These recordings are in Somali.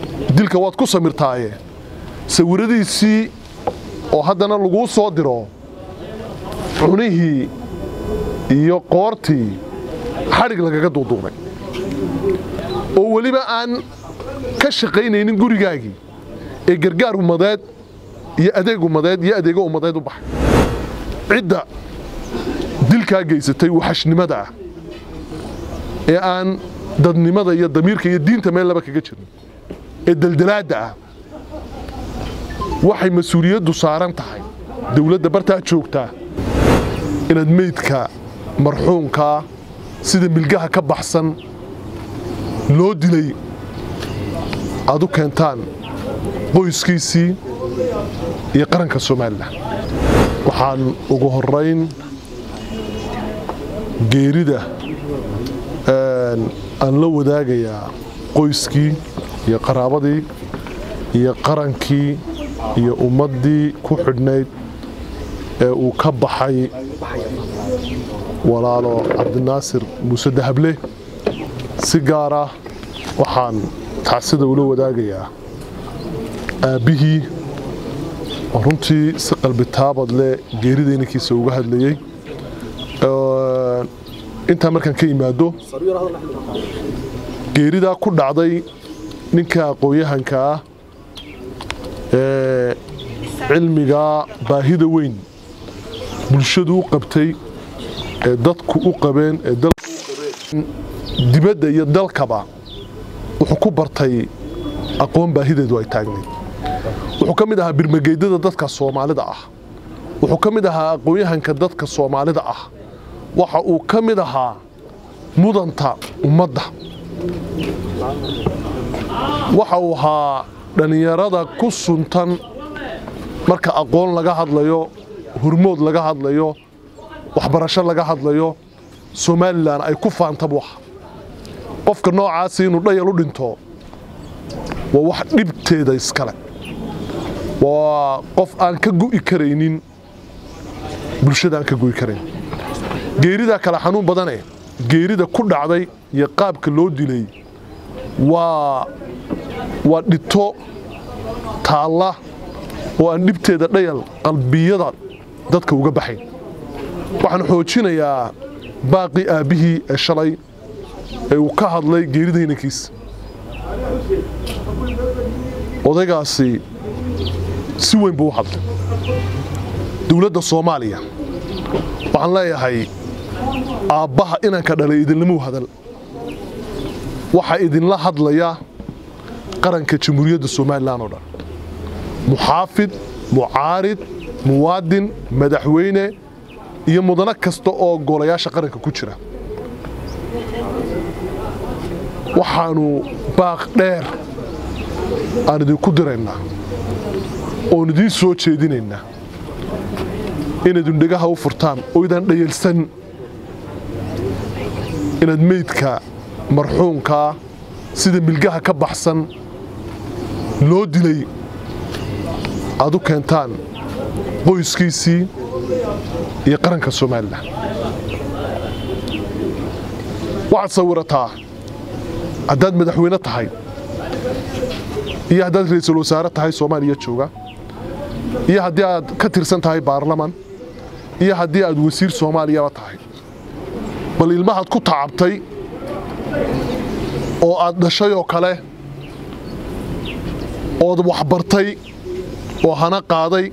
dilka waad ku samirtaaye sawiradiisii oo haddana laguu soo diro cunihii iyo qoortii xadhig lagaga duuduubay oo weliba aan ka shaqaynaynin gurigaagii ee gargaar ummadeed iyo adeeg ummadeed iyo adeego ummadeed u baxay cidda dilkaa geysatay waxashnimada ah ee aan dadnimada iyo damiirka iyo diinta meel laba kaga jirin ee deldelaadda ah waxay mas-uuliyaddu saaran tahay dowladda bartaa joogtaa inaad meydka marxuumkaa sida milgaha ka baxsan loo dilay aad u keentaan qoyskiisii iyo qaranka somalilan waxaan ugu horayn geerida aan la wadaagayaa qoyskii iyo qaraabadii iyo qarankii iyo ummaddii ku xidhnayd ee uu ka baxay walaalo cabdinaasir muuse dahable si gaara waxaan tacsida ula wadaagayaa aabbihii oo runtii si qalbitaabad leh geerida inankiisa uga hadlayey intaa markaan ka imaado geeridaa ku dhacday ninka aqoon-yahanka ah ee cilmigaa baahida weyn bulshadu u qabtay ee dadku u qabeen ee dibadda iyo dalkaba wuxuu ku bartay aqoon baahideedu ay taagnayd wuxuu ka mid ahaa birmageydada dadka soomaalida ah wuxuu ka mid ahaa aqoon-yahanka dadka soomaalida ah waxa uu ka mid ahaa mudanta ummadda waxa uu ahaa dhallinyarada ku suntan marka aqoon laga hadlayo hurmood laga hadlayo waxbarasho laga hadlayo somalilan ay ku faantabu ah qofka noocaasi inuu dhayal u dhinto waa wax dhibteeda iskale waa qof aan ka gu'i karaynin bulshada aan ka gu'i karayn geeridaa kale xanuun badane geerida ku dhacday iyo qaabka loo dilay waa waa dhito taalla oo aan dhibteeda dhayal qalbiyada dadka uga baxayn waxaan xoojinayaa baaqii aabbihii ee shalay ee uu ka hadlay geerida inankiisa odaygaasi si weyn buu u hadlay dowladda soomaaliya waxaan leeyahay aabbaha inanka dhalay idinlamuu hadal waxaa idinla hadlaya qaranka jamhuuriyadda somalilan oo dhan muxaafid mucaarid muwaadin madaxweyne iyo mudano kasta oo golayaasha qaranka ku jira waxaannu baaq dheer aan idinku diraynaa oon idiin soo jeedinaynaa inaad indhegaha u furtaan oo idaan dhayalsan inaad meydka marxuumkaa sida milgaha ka baxsan loo dilay aad u keentaan qoyskiisii iyo qaranka somalilan waxaad sawirataa haddaad madaxweyne tahay iyo haddaad ra'iisul wasaare tahay soomaaliya jooga iyo haddii aad ka tirsan tahay baarlaman iyo haddii aad wasiir soomaaliyaba tahay bal ilmahaad ku tacabtay oo aad dhashay oo kale ood waxbartay oo hana qaaday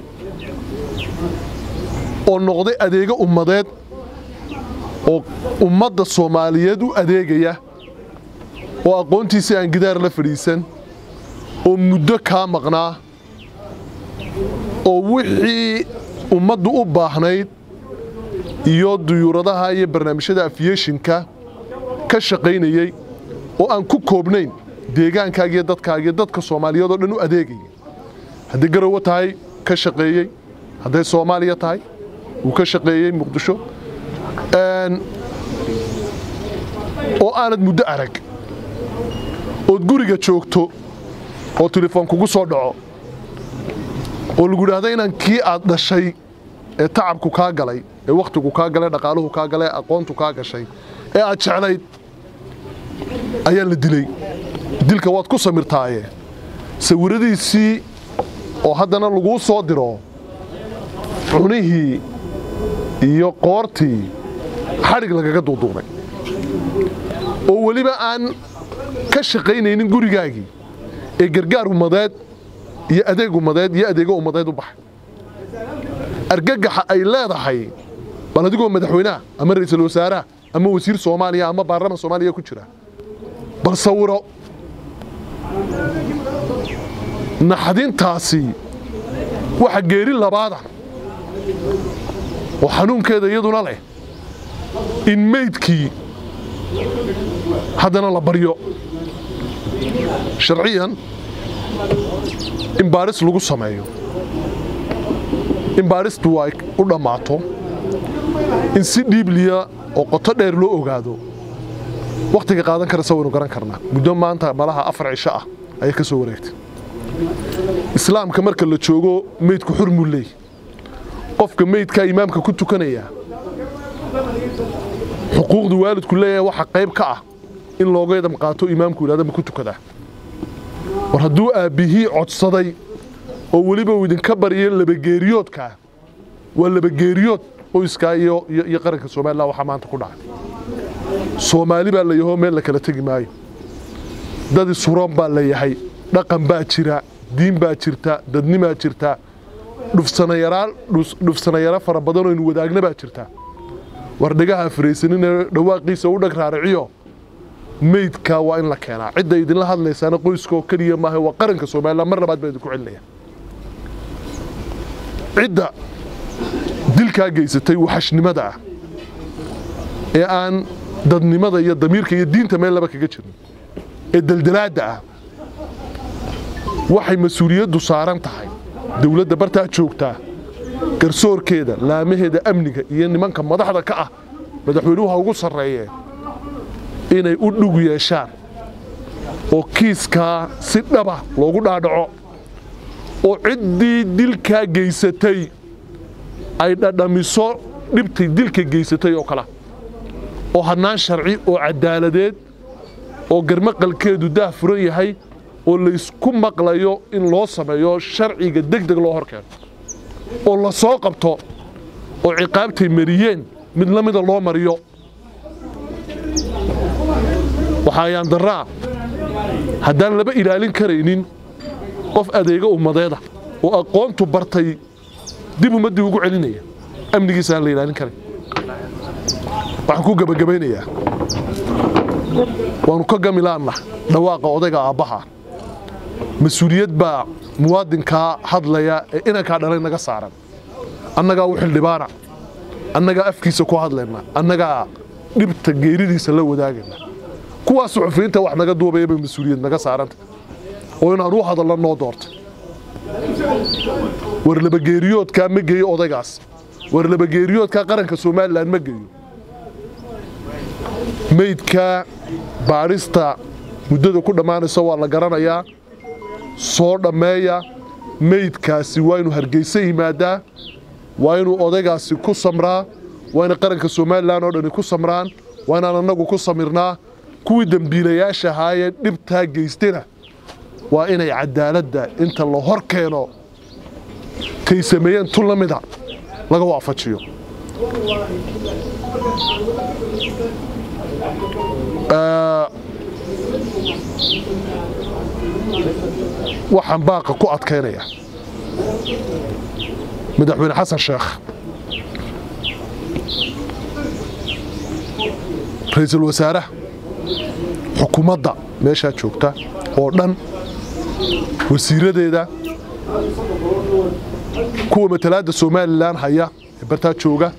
oo noqday adeego ummadeed oo ummadda soomaaliyeed u adeegaya oo aqoontiisii aan gidaar la fadhiisan oo muddo kaa maqnaa oo wixii ummaddu u baahnayd iyo duyuuradaha iyo barnaamijyada afiyeshinka ka shaqaynayey oo aan ku koobnayn deegaankaagiyo dadkaagiyo dadka soomaaliyeed oo dhan u adeegayay hadday garowe tahay ka shaqeeyey hadday soomaaliya tahay wuu ka shaqeeyey muqdisho oo aanad muddo arag ood guriga joogto oo telefoon kugu soo dhaco oo lagu idhaahdo inaan kii aad dhashay ee tacabku kaa galay ee wakhtigu kaa galay dhaqaaluhu kaa galay aqoontu kaa gashay ee aad jeclayd ayaa la dilay dilka waad ku samirtaaye sawiradiisii oo haddana laguu soo diro cunihii iyo qoortii xadhig lagaga duuduubay oo weliba aan ka shaqaynaynin gurigaagii ee gargaar ummadeed iyo adeeg ummadeed iyo adeego ummadeed u baxay argagaxa ay leedahay bal adigoo madaxweynaha ama ra'iisul wasaaraha ama wasiir soomaaliya ama baarlaman soomaaliya ku jira bal sawiro naxdintaasi waxa geeri labaada oo xanuunkeeda iyaduna leh in meydkii haddana la baryo sharciyan in baaris lagu sameeyo in baaristu ay u dhammaato in si dhiibliya oo qoto dheer loo ogaado wakhtiga qaadan karasa waynu garan karnaa muddo maanta malaha afar cisho ah ayay ka soo wareegtay islaamka marka la joogo meydku xurmuu leey qofka meydkaa imaamka ku tukanaya xuquuqda waalidku leeyahay waxa qayb ka ah in looga edam qaato imaamku yidhahda ma ku tukadaa war hadduu aabbihii codsaday oo weliba uu idinka baryo labageeriyoodkaa waa labageeriyood qoyskaa iyo iyo qaranka somalilan waxaa maanta ku dhacay soomaali baa la yahoo meel la kala tegi maayo dad isuroon baa la yahay dhaqan baa jira diin baa jirta dadnimaa jirta dhufsanayaro fara badanoo inu wadaagna baa jirta war dhagaha faraysaninee dhawaaqiisa u dhag raariciyo meydka waa in la keenaa cidda idinla hadlaysaana qoyskaoo keliya maaha waa qaranka somalilan mar labaad baa idinku celinaya cidda dilkaa geysatay waxashnimada ah ee aan dadnimada iyo damiirka iyo diinta meel laba kaga jirin ee deldelaadda ah waxay mas-uuliyaddu saaran tahay dowladda bartaa joogtaa garsoorkeeda laamaheeda amniga iyo nimanka madaxda ka ah madaxweynuhu ha ugu sarreeyee inay u dhug yeeshaan oo kiiskaa si dhaba loogu dhaadhaco oo ciddii dilkaa geysatay ay dhadhamiso dhibtay dilka geysatay oo kale oo hannaan sharci oo caddaaladeed oo garmaqalkeedu daah furan yahay oo laysku maqlayo in loo sameeyo sharciga deg deg loo horkeeno oo la soo qabto oo ciqaabtay mariyeen mid la mida loo mariyo waxaa ayaan darraa haddaan laba ilaalin karaynin qof adeega ummadeeda oo aqoontu bartay dib ummaddii ugu celinaya amnigiisa aan la ilaalin karay waxaan ku gebagabaynayaa waannu ka gamilaanna dhawaaqa odayga aabbaha mas-uuliyad baa muwaadinkaa hadlaya ee inankaa dhalay naga saaran annagaa u xildhibaana annagaa afkiisa ku hadlayna annagaa dhibta geeridiisa la wadaagayna kuwaa suxufiyiinta wax naga duubaya bay mas-uuliyad naga saaranta oo inaan u hadallo noo doortay war labageeriyoodkaa ma geeyo odaygaas war labageeriyoodkaa qaranka somalilan ma geeyo meydka baadhista muddada ku dhammaanaysa waa la garanayaa soo dhammeeya meydkaasi waa inuu hargeysa yimaadaa waa inuu odaygaasi ku samraa waa ina qaranka somalilan oo dhani ku samraan waa inaan annagu ku samirnaa kuwii dembiilayaasha ahaayee dhibtaa geystena waa inay cadaaladda inta la hor keeno kay sameeyeen tun la mida laga waafajiyo waxaan baaqa ku adkaynaya madaxweyne xasan sheekh ra'iisul wasaaraha xukuumadda meeshaa joogta oo dhan wasiiradeeda kuwa matalaadda somalilan haya ee bartaa jooga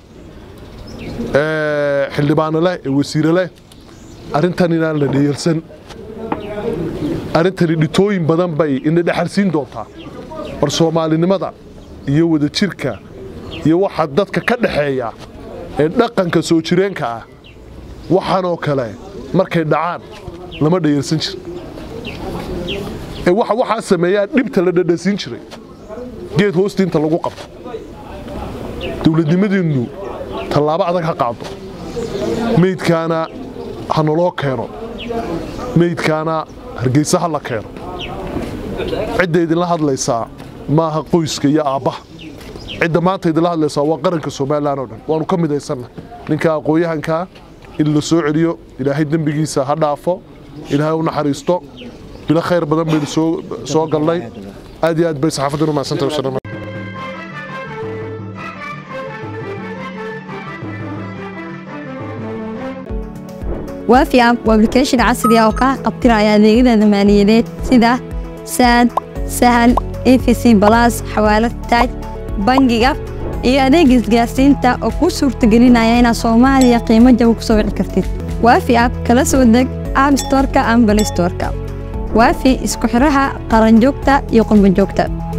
ee xildhibaano leh ee wasiire leh arrintan inaan la dheyeelsan arrintani dhitooyin badan bay ina dhexalsiin doontaa war soomaalinimada iyo wadajirka iyo waxa dadka ka dhaxeeya ee dhaqanka soo jireenka ah waxaanoo kale markay dhacaan lama dhayarsan jir ee waxa waxaa sameeyaa dhibta la dhadhasiin jiray geed hoostiinta lagu qabto dowladnimadiinnu tallaabo adag ha qaado meydkaana ha naloo keeno meydkaana hargeysa ha la keeno cidda idinla hadlaysaa maaha qoyska iyo aabbaha cidda maanta idinla hadlaysaa waa qaranka somalilan oo dhan waanu ka midaysanna ninka aqoon-yahankaa in la soo celiyo ilaahay dembigiisa ha dhaafo ilaahay u naxariisto bilo khayr badan baynu soo galnay aad iyo aad bay saxaafaddinu mahadsantahay waafi app waa application casri ah oo kaa qabtiraya adeegyada maaliyadeed sida saad sahal efc balas xawaalad taaj bangiga iyo adeega isgaarsiinta oo kuu suurtagelinaya inaad soomaaliya qiimo jaba ku soo wici kartid waafi app kala soo deg app storka ama balay storka waafi isku xiraha qaranjoogta iyo qurbanjoogta